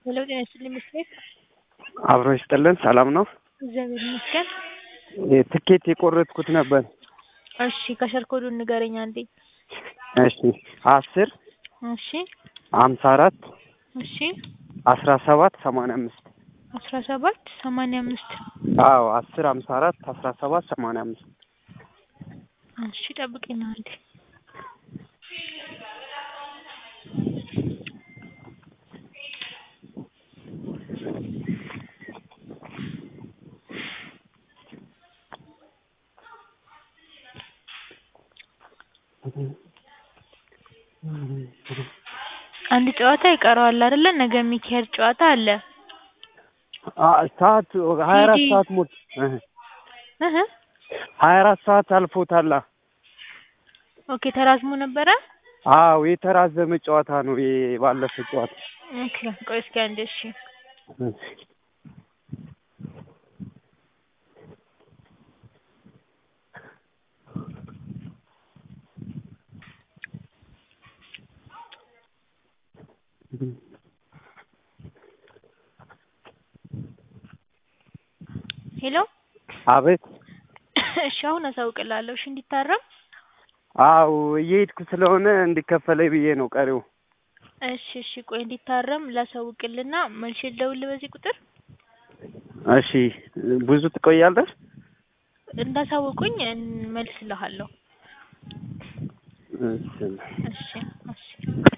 ሄሎ ጤና ይስጥልኝ መስፍን። አብሮ ይስጥልን። ሰላም ነው? እግዚአብሔር ይመስገን። ትኬት የቆረጥኩት ነበር። እሺ ከሸር ኮዱን ንገረኝ አንዴ። እሺ አስር እሺ ሀምሳ አራት እሺ አስራ ሰባት ሰማንያ አምስት አስራ ሰባት ሰማንያ አምስት አዎ አስር ሀምሳ አራት አስራ ሰባት ሰማንያ አምስት እሺ ጠብቂኝ አንዴ። አንድ ጨዋታ ይቀረዋል አይደለ? ነገ የሚካሄድ ጨዋታ አለ። ሰዓት ሀያ አራት ሂዲ። ሰዓት ሞት እህ ሀያ አራት ሰዓት አልፎታላ። ኦኬ ተራዝሞ ነበረ። አዎ የተራዘመ ጨዋታ ነው የባለፈ ጨዋታ። ኦኬ ቆይ እስኪ አንዴ እሺ ሄሎ አቤት። እሺ አሁን አሳውቅላለሁ። እሺ እንዲታረም አዎ እየሄድኩ ስለሆነ እንዲከፈለኝ ብዬ ነው ቀሪው። እሺ እሺ ቆይ እንዲታረም ላሳውቅልና መልሼ ልደውልልህ በዚህ ቁጥር እሺ ብዙ ትቆያለህ? እንዳሳወቁኝ መልስልሃለሁ። እሺ እሺ እሺ